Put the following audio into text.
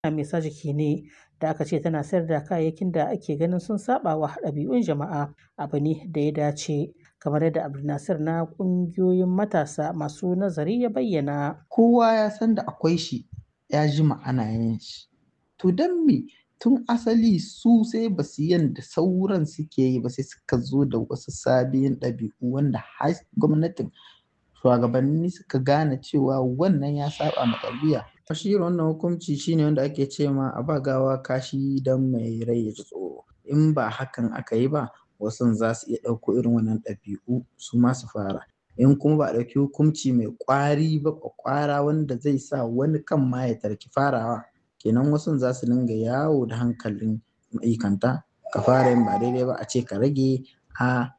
mai sa jiki ne da aka ce tana sayar da kayayyakin da ake ganin sun saba wa ɗabi'un jama'a abu ne da ya dace kamar yadda Abdulnasir na ƙungiyoyin matasa masu nazari ya bayyana. Kowa ya san da akwai shi ya jima ana yin shi. To don me tun asali su sai ba su yanda sauran suke yi ba sai suka zo da wasu sabbin ɗabi'u wanda har gwamnatin shugabanni suka gane cewa wannan ya saba ma tarbiyya. Shi wannan hukunci shine wanda ake ce ma a ba gawa kashi don mai rai ya ji tsoro. In ba hakan aka yi ba wasu za su iya ɗauko irin wannan ɗabi'u su ma su fara. In kuma ba a ɗauki hukunci mai ƙwari ba ƙwaƙwara wanda zai sa wani kan ma ya tarki farawa kenan wasu za su dinga yawo da hankalin ma'aikanta ka fara yin ba daidai ba a ce ka rage a